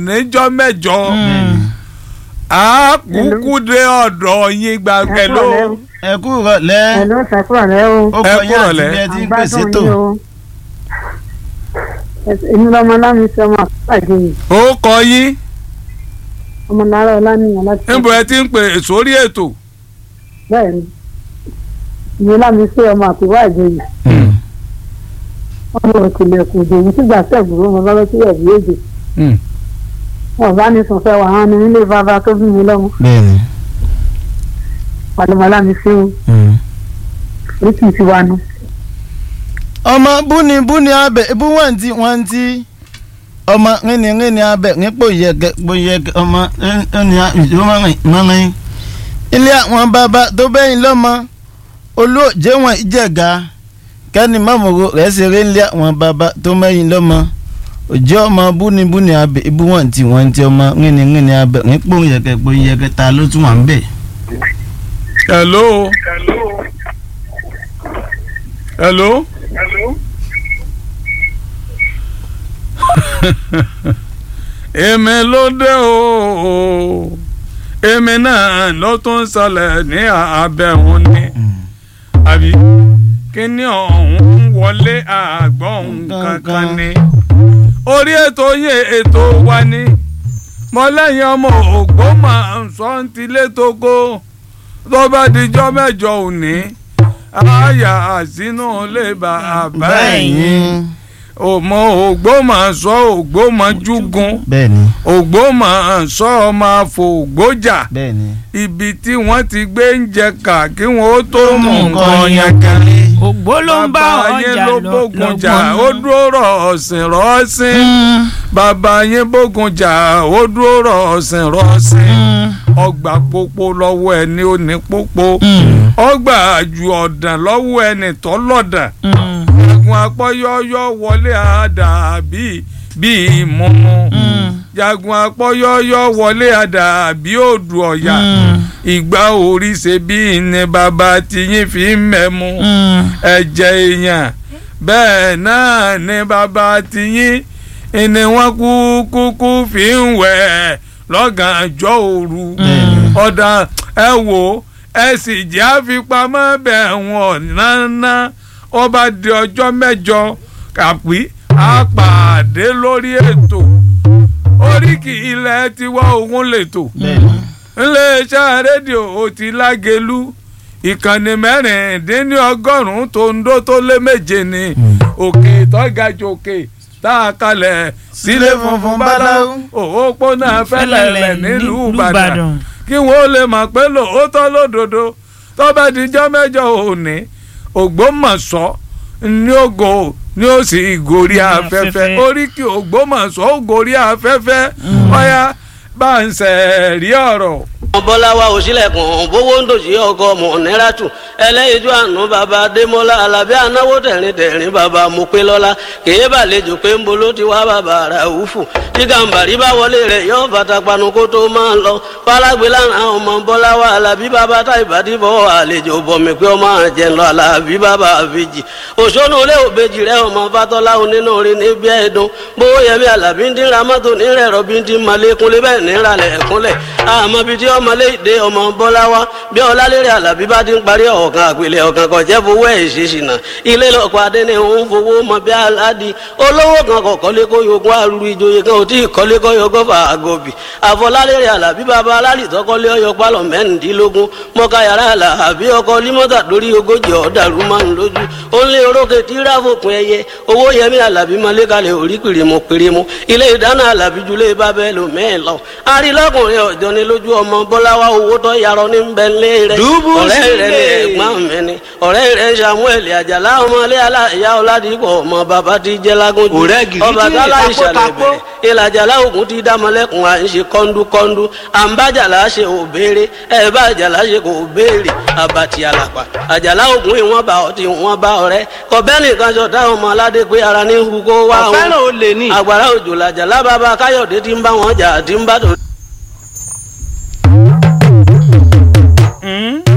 níjọ́ mẹ́jọ a kúkú dé ọ̀dọ̀ yín gbàgbẹ́ ló ẹ kú rọ̀lẹ́ ẹ ló sẹ́kúrọ̀ lẹ́ o. ó ẹ kọ kú yín àti rọ̀lẹ́. bí ẹ ti ń pèsè àgbádùn tó yín o. èmi lọmọ lámì sí ọmọ àpàdé yìí ó kọ yín ọmọ lára ọlánìyàn láti. níbo ẹ ti ń pè sórí ètò. bẹ́ẹ̀ ni èmi lámì sí ọmọ àpèwà àjẹ yìí ọmọ òkèlèkùn òjò yìí sígbà sẹ́gbùrú ọmọ bá lọ́sí ẹ̀bí èjì wọn bá ní sùnfẹ́ wà hàn ní nílé bàbá tó bí mi lọ́mọ bẹ́ẹ̀ni pàlọ́mọ lámì sí o orí kì í ti wá nu. ọmọ búni búni abẹ ebú wọn ti wọn ti ọmọ ríni ríni abẹ nípò yẹkẹ pò yẹkẹ ọmọ ẹni ìjọmọrin mọrin ilé àwọn bàbá tó bẹ́yìn lọ́mọ olóòjé wọn ìjẹ̀ga kẹ́ni mọ́mọ́rò rẹ̀ ṣeré ńlẹ̀ àwọn bàbá tó mẹ́yìn lọ́mọ òjò ọmọ búni búni abẹ ebú wọn ti wọn ti ọmọ ríni ríni abẹ nípò yẹkẹ pò yẹkẹ ta ló tún wà ń bẹ̀. hello. hello. èmi ló dé o èmi náà ló tún ṣẹlẹ̀ ní abẹ́hùn ni àbí kíní ọ̀hún wọlé àgbọ̀n kankan ni orí ètò yẹn ètò wa ni mọ́lẹ́yìn ọmọ Ògbómọ̀ṣọ́ ń tilé tógó tó bá dijọ́ mẹ́jọ òní àyà sínú ilé bàbá ẹ̀yìn ọmọ Ògbómọ̀ṣọ́ Ògbómọ̀júgun bẹ́ẹ̀ni Ògbómọ̀ṣọ́ ọmọ àfògbójà bẹ́ẹ̀ni. ibi tí wọ́n ti gbé ń jẹ kà kí wọ́n ó tó mú nǹkan yẹn kan ògbó ló ń bá bàbá yín ọjà ló lọ bógun jà lọ́gbọ́n ó dúró rọ̀ ọ̀sìn rọ́ọ̀sìn bàbá yín bógun jà ó dúró rọ̀ ọ̀sìn rọ́ọ̀sìn ọgbà pópó lọ́wọ́ ẹni ó ní pópó ọgbà ju ọ̀dàn lọ́wọ́ ẹni tó lọ́dàn jagun apọ́yọ́yọ́ wọlé àdá bíi bíi mọ́mọ́ jagun apọ́yọ́yọ́ wọlé àdá bíi odù ọ̀yà ìgbà orí ṣe bíi ní bàbá tiyín fi ń mẹ́mu ẹ̀jẹ̀ èèyàn bẹ́ẹ̀ náà ní bàbá tiyín ni wọ́n kú kúkú fi ń wẹ̀ lọ́gànjọ́ òru ọ̀dà ẹ wò ẹ sì jẹ́ àfipamọ́ bẹ̀ wọ́n náná ó bá di ọjọ́ mẹ́jọ kàpí á pàdé lórí ètò oríkì ilẹ̀ tiwa òun lètò iléeṣẹ́ rédíò ó ti lágẹ̀lú ìkànnì mẹ́rìndínlọ́gọ́rùn-ún tó ń dó tó lé méje ni òkè tọ́gàjò òkè tá a kalẹ̀ sílé funfun báláwo òpópónà fẹ́lẹ̀lẹ̀ nílùú Ìbàdàn kí wọ́n lè mọ̀ pé lóòótọ́ lódodo tó bá dijọ́ mẹ́jọ òní Ògbómọ̀ṣọ́ ní ògo ní ó sì gòrí afẹ́fẹ́ oríkì Ògbómọ̀ṣọ́ ó gòrí afẹ́fẹ́ ọ̀yá bá ń sẹ̀rí ọ̀rọ̀. bọ́láwá òsílẹ̀kùn bówó ń dòsí ọkọ mọ̀nẹ́ràtù ẹlẹ́yinjú àánú bàbá adémọ́lá alábí anáwó tẹ̀rín tẹ̀rín bàbá mopélọ́lá kèé bàlejò pé ń bolo ti wá bàbá ràúfù tí gàǹbàrí bá wọlé rẹ̀ yóò bàtà panu kó tó máa lọ fálágbé lánàá ọmọ bọ́láwá alábí bàbá tá ìbàdí bọ́ àlejò bọ̀mí pé ọmọ àjẹ lọ alábí bàbá àbèjì òṣónú ilé òbejì rẹ ọmọ fatọ́lá onínú rí ní bí ẹ̀dùn bówó yẹmi alábí ń dín ra mọ́tò nírẹ̀ rọ́bí ń dín malékúnlé bẹ́ẹ̀ níralẹ̀ ẹ̀kúnlẹ̀ àmọ́ bíi tí ọmọlé ìdè ọmọ bọ́láwá bí ọlálẹ́rẹ́ alábí bá ti ń parí ọ̀kan àpèlé ọ̀kan kan jẹ́ fowó ẹ̀ ṣe ṣìnà ilé lọ́kọ̀ adé ni òun fowó mọ bí aládi olówó kan kọ̀ kọ́lé kó yogún arúgbó ìjòyè kan ò tí ì kọ́lé kọ́ yogún fà àgọ́bì àfọlálẹ́rẹ́ alábí bàbá alálì tọ́kọ́lé ọyọ pálọ̀ mẹ́rìndínlógún mọ́ká yàrá alábí ọkọ límọ́tà lórí ogójì ọ̀dàrú máa ń lójú ó ń lé orókè tí ráfòpin ẹyẹ owó yẹmí alábí mọ́lé kalẹ̀ orí pèrèmù pèrèmù ilé ìdáná alábí julẹ̀ bábẹ́ lò mẹ́ẹ̀ lọ arílọ́kùnrin ọ̀jọ́ ni lójú ọmọ bọ́láwá owó tó yarọ ní bẹ́ńlẹ̀ rẹ̀ ọ̀rẹ́ rẹ̀ ní ẹ̀gbọ́n mi ni ọ̀rẹ́ rẹ̀ samuel àjàlá ọmọlé aláìyá ọ̀làdìpọ̀ ọmọ bàbá ti jẹ́ lágójú ọba tálá ìṣàlẹ̀ bẹ̀rẹ̀ ìlàjàlá ògùn ti dá mọ́lẹ́kùn à ń ṣe kọ́ńdúkọ́ńdú à ń bá jàlá ṣe ò béèrè ẹ̀ bá jàlá ṣe kò béèrè àbàtì àlàpà àjàlá ògùn ìwọ̀n bá ọtí ìwọ̀n bá ọ̀rẹ́ kọ̀bẹ́ nìkan ṣọ̀tá ọmọ aládé pé ara ní hu kó wá òun àgbàrá òjò làjàlá bàbá káyọ̀dé ti ń bá wọn jà àti ń bá tó. Mm?